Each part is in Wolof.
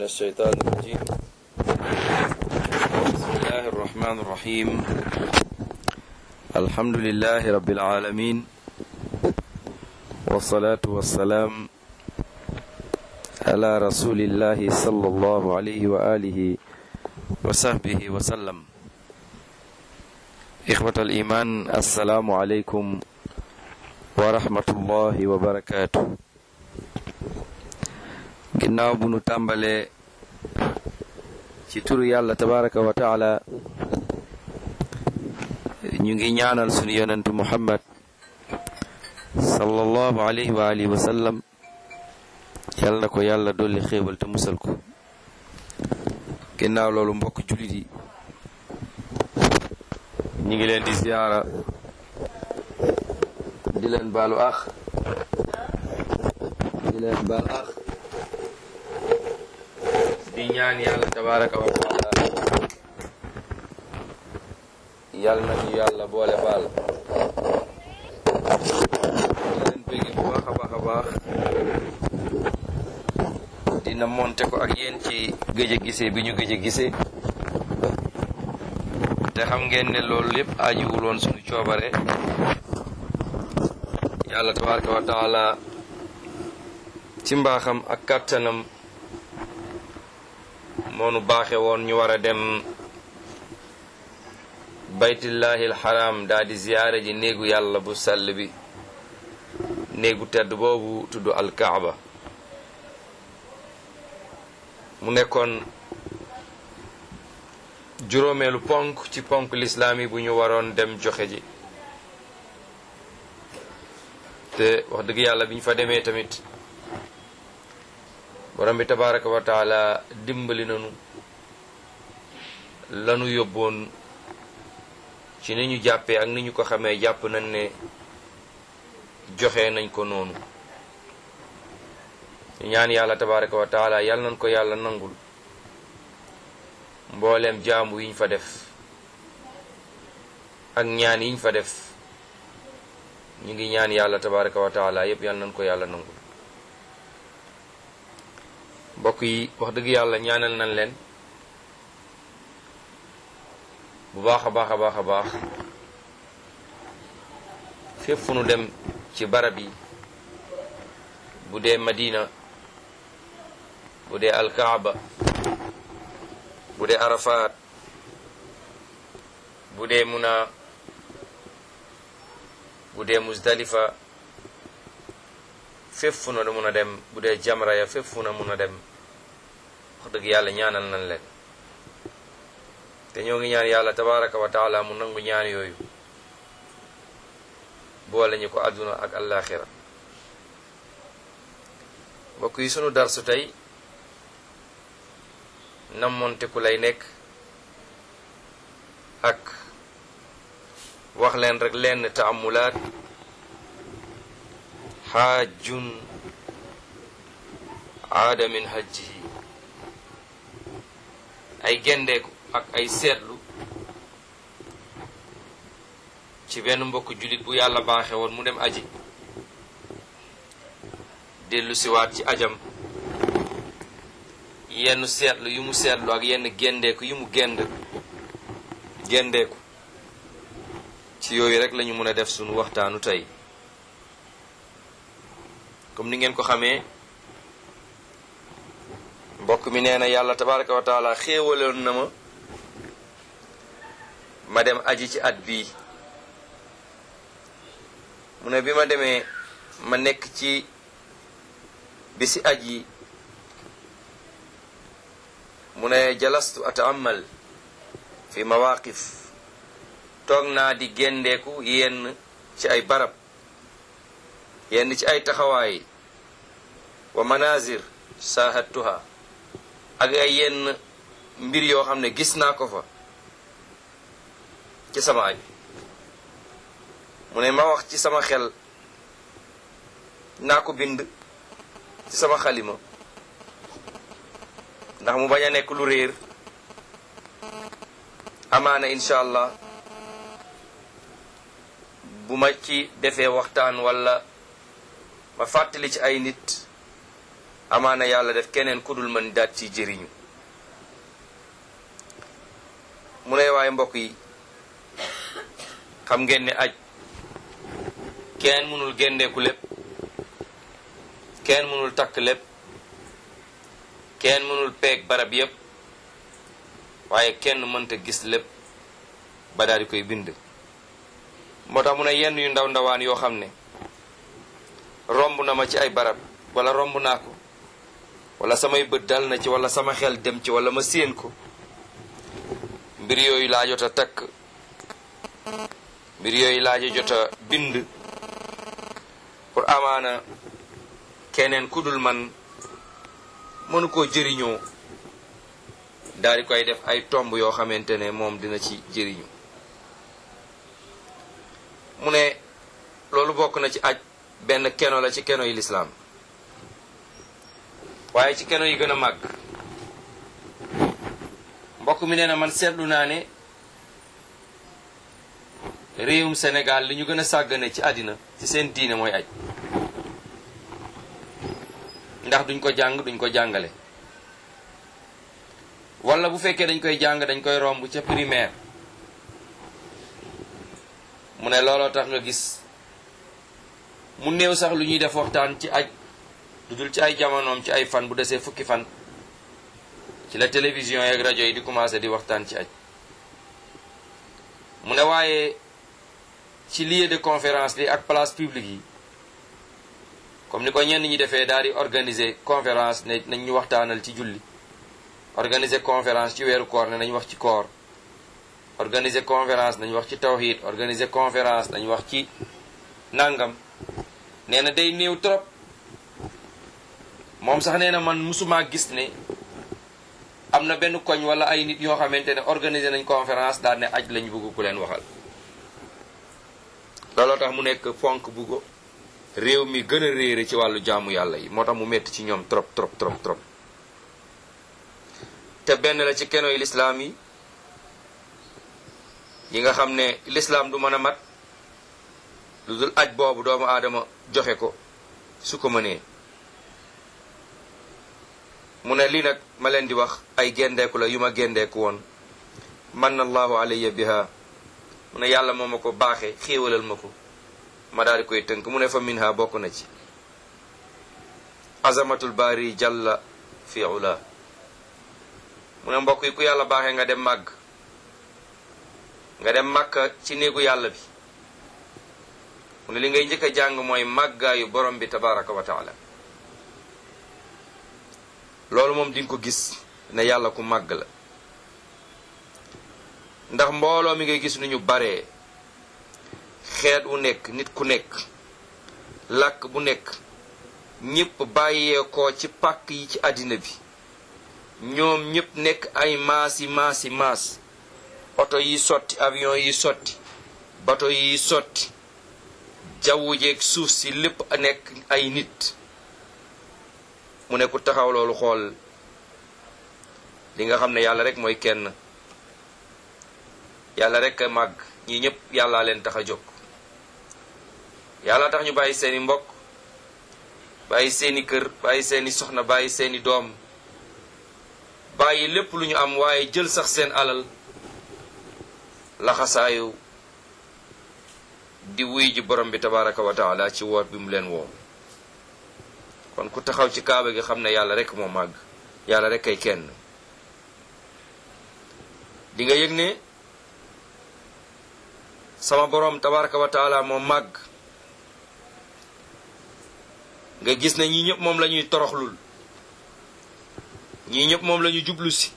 من الشيطان الرجيم بسم الله الرحمن الرحيم الحمد لله رب العالمين والصلاة والسلام على رسول الله صلى الله عليه وآله وصحبه وسلم إخوة الإيمان السلام عليكم ورحمة الله وبركاته ginnaaw bu nu tàmbalee ci turu yàlla tabaraka wa taala ñu ngi ñaanal sunu yonentu muhammad sallallahu alayhi wa alihi wa sallam yal na ko yàlla dolli xéewal te musal ko ginnaaw loolu mbokk jullit yi ñu ngi leen di ziyaara di leen baalu ax di leen baal ax di ñaan yàlla tabaraka wa taala yàlla nañu yàlla boole baal di leen bëgg bu baax a baax a baax dina monte ko ak yéen ci gëj a gisee bi ñu gëj a gisee te xam ngeen ne loolu lépp aajiwul woon suñu coobare yàlla tabaraka wa taala ci mbaaxam ak kàttanam moonu baaxe woon ñu war a dem baytullahi alxaram daal di ziyaare ji néegu yàlla bu sell bi néegu tedd boobu tudd alkaaba mu nekkoon juróomeelu ponk ci ponk lislaam yi bu ñu waroon dem joxe ji te wax dëgg yàlla bi ñu fa demee tamit borom bi tabaraka wa taala dimbali nanu lanu yóbboon ci ni ñu jàppee ak ni ñu ko xamee jàpp nañ ne joxe nañ ko noonu ñaan yàlla tabaraka wa taala yàlla nañ ko yàlla nangul mbooleem jaamu yiñ fa def ak ñaan yiñ fa def ñu ngi ñaan yàlla tabaraka wa taala yépp yàlla nañ ko yàlla nangul mbokk yi wax dëgg yàlla ñaanal nañ leen bu baax a baax a baax a baax fépp fu nu dem ci barab yi bu dee Madina bu dee Alkaaba bu dee Arafat bu dee Muna bu dee Muzdalifa fépp fu na mun a dem bu dee jamra ya fépp fu na mun a dem wax dëgg yàlla ñaanal nañ leen te ñoo ngi ñaan yàlla tabaraka wa taala mu nangu ñaan yooyu boole ñu ko àdduna ak allaaxira mbokk yi sunu darsu tey nammonte ku lay nekk ak wax leen rek lenn taamulaat xaajun aada min hajjihi ay gendeeku ak ay seetlu ci benn mbokk jullit bu yàlla baaxe woon mu dem aji dellu siwaat ci ajam yenn seetlu yu mu seetlu ak yenn gendeeku yu mu gend gendeeku ci yooyu rek lañu mën a def sunu waxtaanu tey comme ni ngeen ko xamee mbokk mi nee na yàlla tabaraka wa taala xéewaloon na ma ma dem aji ci at bii mu ne bi ma demee ma nekk ci bisi aj yi mu ne jalastu ataamal fi mawaqif toog naa di gendeeku yenn ci ay barab yenn ci ay taxawaay wa manazir sahadtuha ak ay yenn mbir yoo xam ne gis naa ko fa ci sama aj mu ne ma wax ci sama xel naa ko bind ci sama xalima ndax mu bañ a nekk lu réer amaana incha allah bu ma ci defee waxtaan walla ma fàttali ci ay nit amaana yàlla def keneen ku dul mën daat ci jëriñu mu ne waaye mbokk yi xam ngeen ne aj kenn mënul génneeku lépp kenn mënul takk lépp kenn mënul peeg barab yépp waaye kenn mënta gis lépp ba daal di koy bind moo tax mu ne yenn yu ndaw ndawaan yoo xam ne romb na ma ci ay barab wala romb naa ko wala samay bët dal na ci wala sama xel dem ci wala ma séen ko mbir yooyu laa jot a takk mbir yooyu laa jot a bind pour amaana keneen ku dul man mënu koo jëriñoo daal di koy def ay tomb yoo xamante ne moom dina ci jëriñu mu ne loolu bokk na ci aj benn keno la ci keno yi lislaam waaye ci keno yi gën a màgg mbokk mi nee na man seetlu naa ne réewum Sénégal li ñu gën a sàggane ci àddina ci seen diine mooy aj ndax duñ ko jàng duñ ko jàngale wala bu fekkee dañ koy jàng dañ koy romb ca primaire mu ne looloo tax nga gis mu néew sax lu ñuy def waxtaan ci aj lu dul ci ay jamonoom ci ay fan bu desee fukki fan ci la télévision yeeg rajo yi di commencé di waxtaan ci aj mu ne waaye ci lieu de conférence li ak place publique yi comme ni ko ñenn ñi defee daal di organiser conférence ne nañ ñu waxtaanal ci julli organiser conférence ci weeru koor ne nañ wax ci koor organiser conférence nañ wax ci tawhid organiser conférence nañ wax ci nangam nee na day néew trop moom sax nee na man musuma gis ne am na benn koñ wala ay nit yoo xamante ne organiser nañ conférence daal ne aj lañ bëgg ku leen waxal looloo tax mu nekk fonk buggo réew mi gën a réere ci wàllu jaamu yàlla yi moo tax mu metti ci ñoom trop trop trop trop te benn la ci keno yi lislaam yi yi nga xam ne lislaam du mën a mat lu dul aj boobu doomu aadama joxe ko su ko mënee mu ne lii nag ma leen di wax ay gendeeku la yu ma gendeeku woon man allahu alayya biha mu ne yàlla moo ma ko baaxee xéewalal ma ko ma daal di koy tënk mu ne fa minha bokk na ci azamatul baari jalla fi ula mu ne mbokk yi ku yàlla baaxee nga dem màgg nga dem màkka ci néegu yàlla bi mu ne li ngay njëkk a jàng mooy màggaayu borom bi tabaraka wa taala loolu moom dinga ko gis ne yàlla ku màgg la ndax mbooloo mi ngay gis nu ñu baree xeet wu nekk nit ku nekk làkk bu nekk ñépp bàyyeekoo ci pàkk yi ci àddina bi ñoom ñépp nekk ay maas yi maas yi maas oto yi sotti avion yi sotti bato yi sotti jawwu jeeg suuf si lépp a nekk ay nit mu ne ku taxaw loolu xool li nga xam ne yàlla rek mooy kenn yàlla rek a màgg ñii ñëpp yàllaa leen tax a jóg yàlla tax ñu bàyyi seeni mbokk bàyyi seeni kër bàyyi seeni soxna bàyyi seeni doom bàyyi lépp lu ñu am waaye jël sax seen alal laxasaayu di wuy ji borom bi tabaraka wa taala ci woor bi mu leen woo kon ku taxaw ci kaaba gi xam ne yàlla rek moo màgg yàlla rek kay kenn di nga yëg ne sama borom tabaraka wa taala moo màgg nga gis ne ñii ñëpp moom la ñuy toroxlul ñii ñëpp moom la ñuy jublu si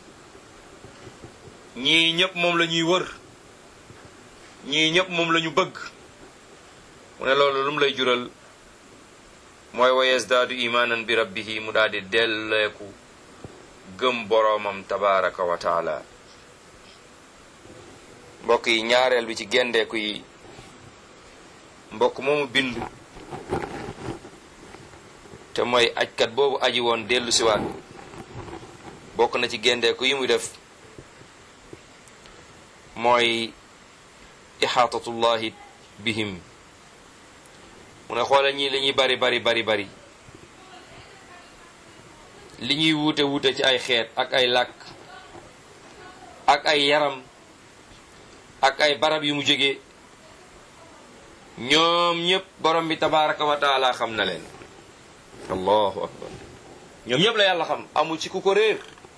ñii ñëpp moom la ñuy wër ñii ñëpp moom la ñu bëgg mu ne loolu lu mu lay jural mooy wa yazdaadu imaanan bi rabbihi mu daal di delleeku gëm boroomam tabaraka wa taala mbokk yi ñaareel bi ci gendeeku yi mbokk moomu bind te mooy ajkat boobu aji woon dellu siwaat bokk na ci gendeeku yi muy def mooy ixaatatullahi bihim mu ne xoolal ñii li ñuy bari bari bari bari li ñuy wuute wuute ci ay xeet ak ay làkk ak ay yaram ak ay barab yu mu jóge ñoom ñëpp borom bi tabaraka wa taala xam na leen allahu akbar ñoom ñëpp la yàlla xam amu ci ku ko réer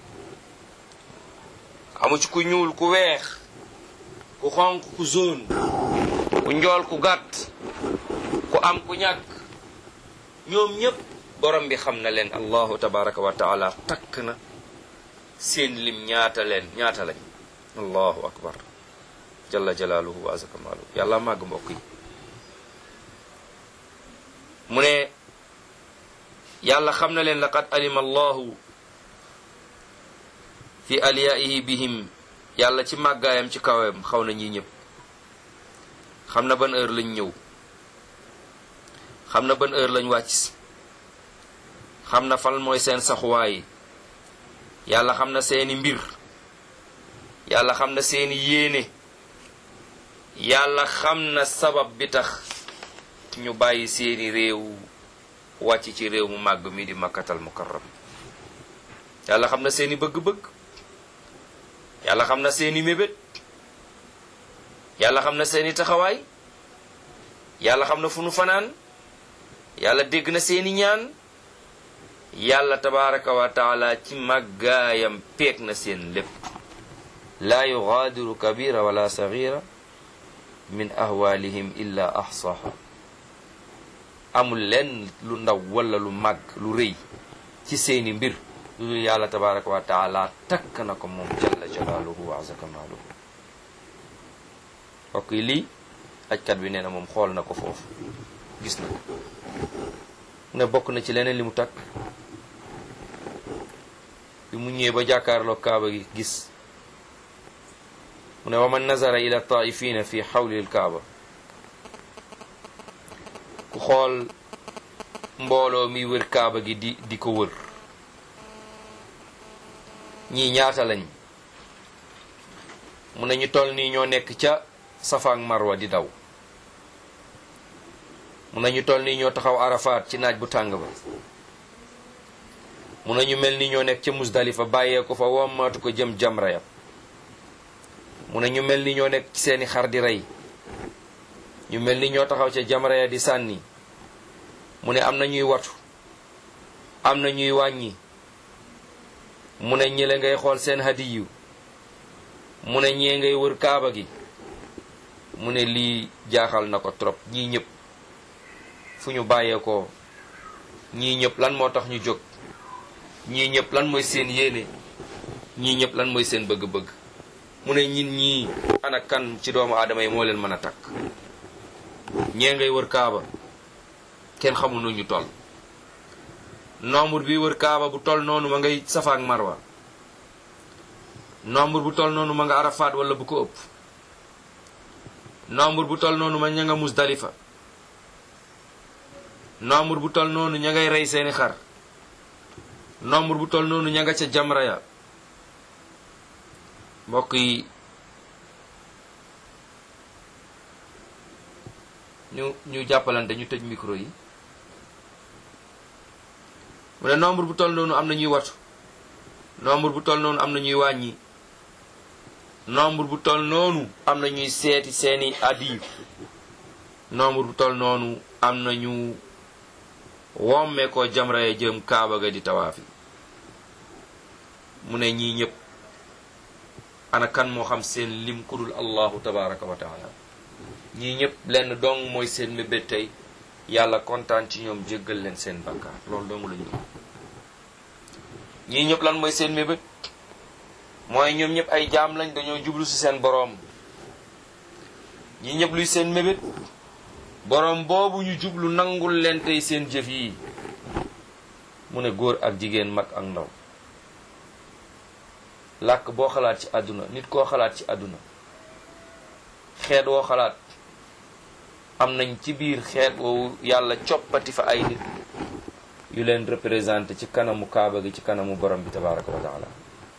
amu ci ku ñuul ku weex ku xonq ku zone ku njool ku gàtt ku am ku ñàkk ñoom ñëpp borom bi xam na leen allahu tabaraka wa taala takk na seen lim ñaata leen ñaata lañ allahu akbar jalla jalaaluhu wa azza kamaaluhu yàlla màgg mbokk yi mu ne yàlla xam na leen laqad alima allahu fi aliyaihi bihim yàlla ci màggaayam ci kawam xaw na ñi ñëpp xam na ban heure lañ ñëw xam na ban heure lañ wàcc xam na fan mooy seen saxuwaay yàlla xam na seeni mbir yàlla xam na seeni yéene yàlla xam na sabab bi tax ñu bàyyi seeni réew wàcc ci réew mu màgg mi di makkatal mukarram yàlla xam na seeni bëgg-bëgg yàlla xam na seeni mébét yàlla xam na seeni taxawaay yàlla xam na fu nu fanaan yàlla dégg na seeni ñaan yàlla tabaraka wa taala ci màggaayam peeg na seen lépp laa yugaadiru kabira wala sagira min ahwalihim illa ahsaha amul lenn lu ndaw wala lu màgg lu rëy ci seeni mbir lu dul yàlla tabaraka wa taala takk na ko moom jalla jalaaluhu wa azza kamaaluhu mbokk yi lii ajkat bi nee na moom xool na ko foofu gis na ko ne bokk na ci leneen li mu takk bi mu ñëwee ba jàkkaarloo kaaba gi gis mu ne wa man nazara ila taifina fi xawli l kaaba ku xool mbooloo mi wër kaaba gi di di ko wër ñii ñaata lañ mu ne ñu toll nii ñoo nekk ca safa ak marwa di daw mu ne ñu toll nii ñoo taxaw arafaat ci naaj bu tàng ba mu ne ñu mel ni ñoo nekk ca musdalifa bàyyee ko fa wommaatu ko jëm jamra ya mu ne ñu mel ni ñoo nekk ci seeni xar di rey ñu mel ni ñoo taxaw ca jamra ya di sànni mu ne am na ñuy watu am na ñuy wàññi mu ne ñële ngay xool seen hadiyu mu ne ñee ngay wër kaaba gi mu ne lii jaaxal na ko trop ñii ñëpp fu ñu bàyyeekoo ñii ñëpp lan moo tax ñu jóg ñii ñëpp lan mooy seen yéene ñii ñëpp lan mooy seen bëgg-bëgg mu ne ñin ñii ana kan ci doomu aadama yi moo leen mën a takk ñee ngay wër kaaba kenn xamul nu ñu toll nombre bi wër kaaba bu toll noonu ma ngay safa ak marwa nombre bu toll noonu ma nga arafaat wala bu ko ëpp nombre bu toll noonu ma ña nga musdalifa nombre bu toll noonu ña ngay rey seeni xar nombre bu toll noonu ña nga ca jamra ya mbokk yi ñu ñu jàppalante ñu tëj micro yi mu ne nombre bu toll noonu am na ñuy watu nombre bu toll noonu am na ñuy wàññi nombre bu toll noonu am na ñuy seeti seeni adiyu nombre bu toll noonu am na ñu womme ko jamra ya jëm kaaba ga di tawaafi mu ne ñii ñëpp ana kan moo xam seen lim kudul allahu tabaraka wa taala ñii ñëpp lenn dong mooy seen mébét tey yàlla kontaan ci ñoom jéggal leen seen bakkaar loolu dong la ñu ñii ñëpp lan mooy seen mébét mooy ñoom ñëpp ay jaam lañ dañoo jublu ci seen boroom ñii ñëpp luy seen mébét boroom boobu ñu jublu nangul leen tey seen jëf yi mu ne góor ak jigéen mag ak ndaw làkk boo xalaat ci àdduna nit koo xalaat ci àdduna xeet woo xalaat am nañ ci biir xeet woowu yàlla coppati fa ay nit yu leen représenté ci kanamu kaaba gi ci kanamu borom bi tabaraka wa taala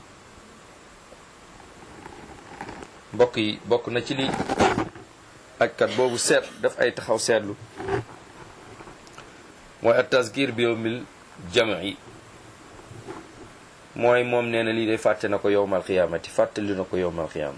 mbokk yi bokk na ci li ajkat boobu seet daf ay taxaw seetlu mooy at tasgir bi yowmil jam'i mooy moom nee na lii day fàtte na ko yowmal xiyaamati fàttali na ko yowmal xiyaam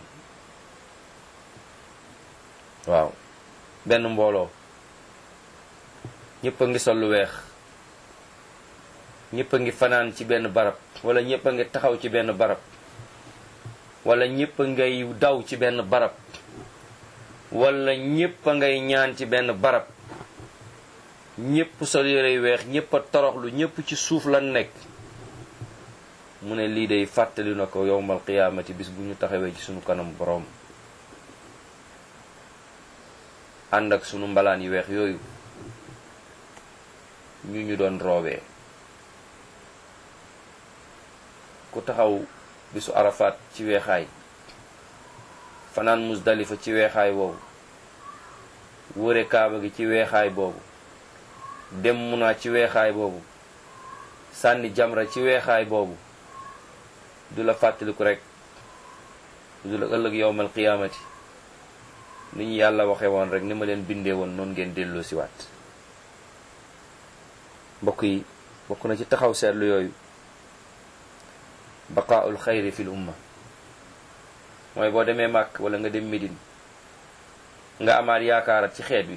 waaw benn mbooloo ñëpp a ngi sol lu weex ñëpp a ngi fanaan ci benn barab wala ñëpp a ngi taxaw ci benn barab wala ñëpp a ngay daw ci benn barab wala ñëpp a ngay ñaan ci benn barab ñëpp sol yére yu weex ñëpp a toroxlu ñëpp ci suuf lan nekk mu ne lii day fàttali na ko yowmal qiyaamati bis bu ñu taxawee ci sunu kanam boroom ànd ak sunu mbalaan yu weex yooyu ñu ñu doon roobee ku taxaw bisu arafaat ci weexaay fanaan musdalifa ci weexaay boobu wëre kaaba gi ci weexaay boobu dem munaa ci weexaay boobu sànni jamra ci weexaay boobu du la fàttaliku rek du la ëllëg yowmal qiyaamati ni ñu yàlla waxe woon rek ni ma leen bindee woon noonu ngeen delloo si waat mbokk yi bokk na ci taxaw seetlu yooyu baqaaul xayri fil umma mooy boo demee màkk wala nga dem Médine nga amaat yaakaarat ci xeet wi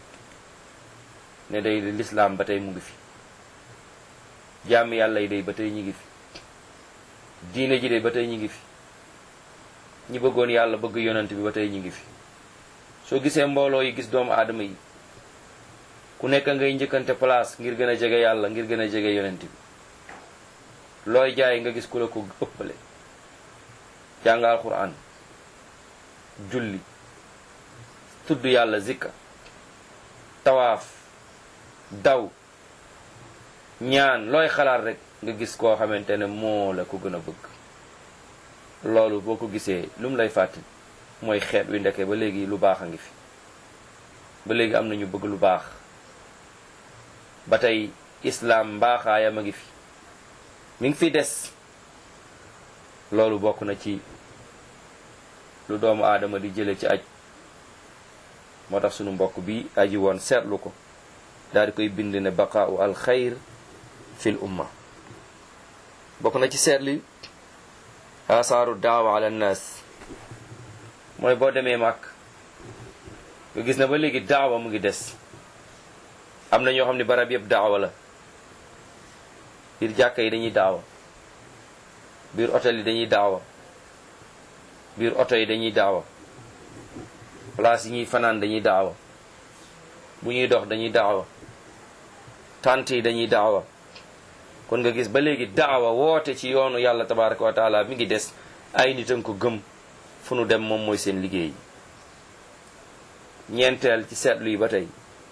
ne day lislaam ba tey mu ngi fi jàmm yàlla yi day ba tey ñi ngi fi diine ji day ba tey ñi ngi fi ñi bëggoon yàlla bëgg yonent bi ba tey ñi ngi fi soo gisee mbooloo yi gis doomu aadama yi ku nekk ngay njëkkante place ngir gën a jege yàlla ngir gën a jege yonent bi looy jaay nga gis ku la ko ëppale jàngal quran julli tudd yàlla zikka tawaaf daw ñaan looy xalaat rek nga gis koo xamante ne moo la ko gën a bëgg loolu boo ko gisee lu mu lay fàttali mooy xeet wi ndeke ba léegi lu baax a ngi fi ba léegi am na ñu bëgg lu baax ba tey islaam mbaaxaayam a ngi fi mi ngi fi des loolu bokk na ci lu doomu aadama di jële ci aj moo tax sunu mbokk bi aji woon seetlu ko daal di koy bind ne baqaau al xayr fil umma bokk na ci seetli asaaru daawa ala nnaas mooy boo demee màkk nga gis na ba léegi daawa mu ngi des am na ñoo xam ne barab yëpp daawa la biir jàkka yi dañuy daawa biir hôtel yi dañuy daawa biir oto yi dañuy daawa place yi ñuy fanaan dañuy daawa bu ñuy dox dañuy daawa tant yi dañuy daawa kon nga gis ba léegi daawa woote ci yoonu yàlla tabaraka wa taala mi ngi des ay nit a ko gëm fu nu dem moom mooy seen liggéey ñeenteel ci seetlu yi ba tey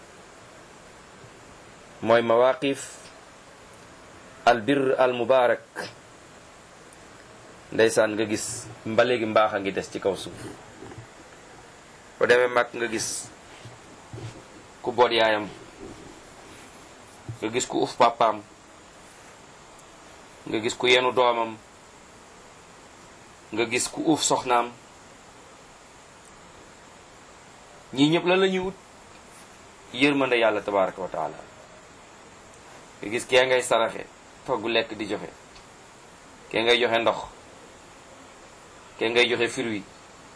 mooy mawaqif al bir al mubarak ndeysaan nga gis ba léegi mbaax a ngi des ci kaw suuf bu demee mag nga gis ku boot yaayam nga gis ku uf papaam nga gis ku yenu doomam nga gis ku uuf soxnaam ñii ñëpp la la ñuy ut yërmande yàlla tabaraka wa taala nga gis kee ngay saraxe togg lekk di joxe kee ngay joxe ndox kee ngay joxe fruit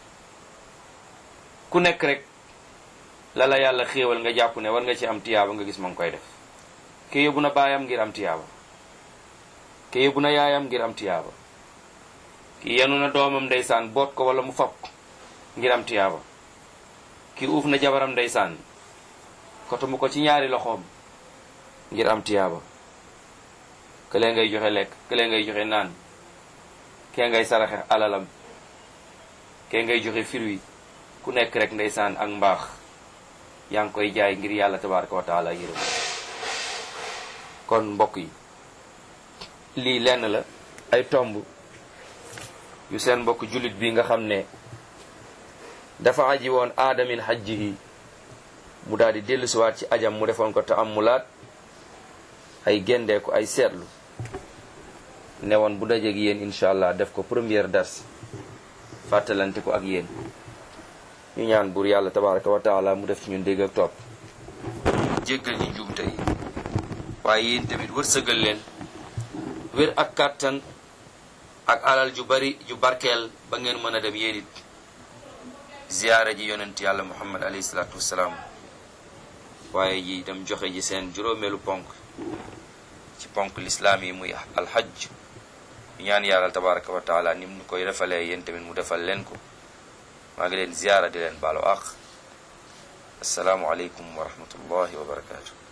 ku nekk rek la la yàlla xéewal nga jàpp ne war nga ci am tiyaaba nga gis ma ngi koy def ke yóbbu na baayam ngir am tiyaaba ke yóbbu na yaayam ngir am tiyaaba ki yenu na doomam ndeysaan boot ko wala mu fab ko ngir am tiyaaba ki uuf na jabaram ndeysaan koto mu ko ci ñaari loxoom ngir am tiyaaba këlee ngay joxe lekk këlee ngay joxe naan kee ngay saraxe alalam kee ngay joxe fruit ku nekk rek ndeysaan ak mbaax yaa ngi koy jaay ngir yàlla tabaraka wa taala yërëm kon mbokk yi lii lenn la ay tomb yu seen mbokk jullit bi nga xam ne dafa aji woon aadamin hajjihi mu daal di dellusiwaat ci ajam mu defoon ko te amulaat ay gendeeku ay seetlu ne woon bu dajeeg yéen incha allah def ko première dars fàttalante ko ak yéen ñu ñaan buur yàlla tabaraka wa taala mu def ci ñun dégg ak topp jéggal ñu njuumte yi waaye yéen tamit wërsëgal leen wér ak kàttan ak alal ju bari ju barkeel ba ngeen mën a dem yéen it ziyaara ji yonent yàlla muhammad alayhi salaatu wassalaam waaye ji dem joxe ji seen juróomeelu ponk ci ponk lislaam yi muy alxajj ñaan yàlla tabaraka wa taala ni mu koy defalee yéen tamit mu defal leen ko maa ngi leen ziyaara di leen baalu àq asalaamu aleykum wa rahmatullahi wa barakaatu